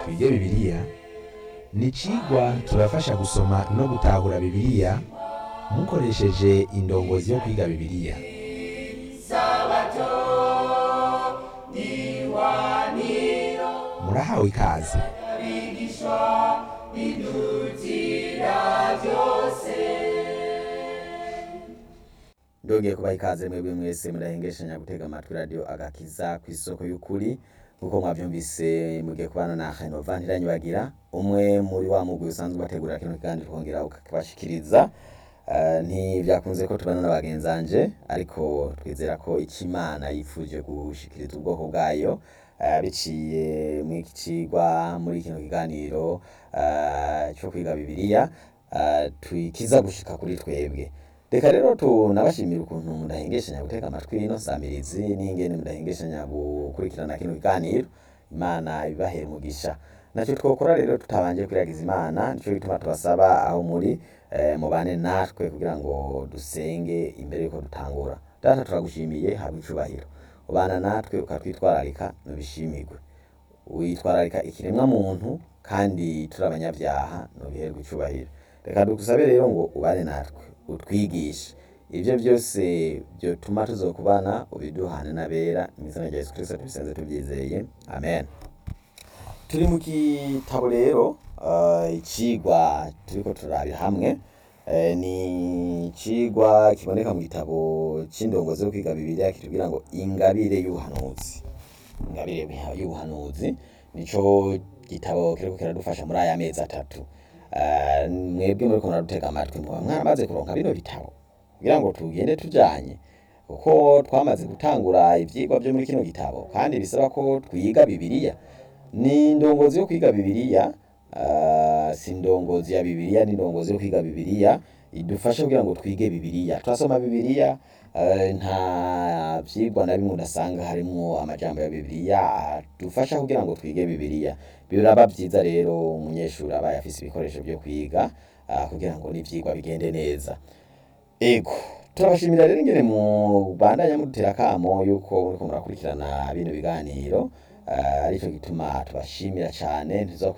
twige bibiliya ni icigwa tubafasha gusoma no gutahura bibiliya mukoresheje indongozi yo kwiga bibiliya murahawe ikaze ndongeye kubaha ikaze mwebwe mwese murahengeshanya gutega amatwi radio agakiza ku isoko y'ukuri nkuko mwavyumvise mugiye kubana na Henova Ntiranyibagira umwe muri wa mugwi usanzwe bategurira kino kiganiro tukongera ukabashikiriza Uh, ntivyakunze ko tubana n'abagenzanje ariko twizera ko ico imana yifuje gushikiriza ubwoko bwayo uh, biciye mw'iki cigwa muri kino kiganiro uh, co kwiga bibiliya uh, twikiza gushika kuri twebwe reka rero tunabashimira ukuntu mudahengeshanya gutega amatwi ino samirizi n'ingene mudahengeshanya gukurikirana kino kiganiro imana ibibahere umugisha naco twokora rero tutabanje kwiragiza imana nico gituma tubasaba aho muri eh, mubane natwe kugira ngo dusenge imbere yuko dutangura data turagushimiye habwa icubahiro ubana natwe ukatwitwararika nubishimirwe witwararika ikiremwa muntu kandi turi abanyabyaha nubiherwe icubahiro reka dugusabe rero ngo ubane natwe utwigishe ivyo byose vyotuma tuzokubana ubiduhane n'abera mw'izina rya yesu kristo tubisenze tubyizeye amen turi mu gitabo rero uh, icigwa turiko turabira hamwe eh, ni icigwa kiboneka mu gitabo c'indongozi yo kwiga bibiliya kitubwira ngo ingabire y'ubuhanuzi ingabire y'ubuhanuzi nico gitabo kiriko kiradufasha muri aya mezi atatu uh, mwebwe muriko muradutega amatwi muba mwaramaze kuronka bino bitabo kugira ngo tugende tujanye kuko twamaze gutangura ivyigwa vyo muri kino gitabo kandi bisaba ko twiga bibiliya ni indongozi yo kwiga bibiliya uh, si indongozi ya bibiliya ni indongozi yo kwiga bibiliya idufasha kugira ngo twige bibiliya turasoma bibiliya uh, nta vyigwa na bimwe udasanga harimwo amajambo ya bibiliya adufasha kugira ngo twige bibiliya biraba vyiza rero umunyeshuri abaye afise ibikoresho vyo kwiga uh, kugira ngo n'ivyigwa bigende neza ego turabashimira rero ingene mubandanya mudutera akamo yuko muriko murakurikirana bino biganiro uh, arico gituma tubashimira cane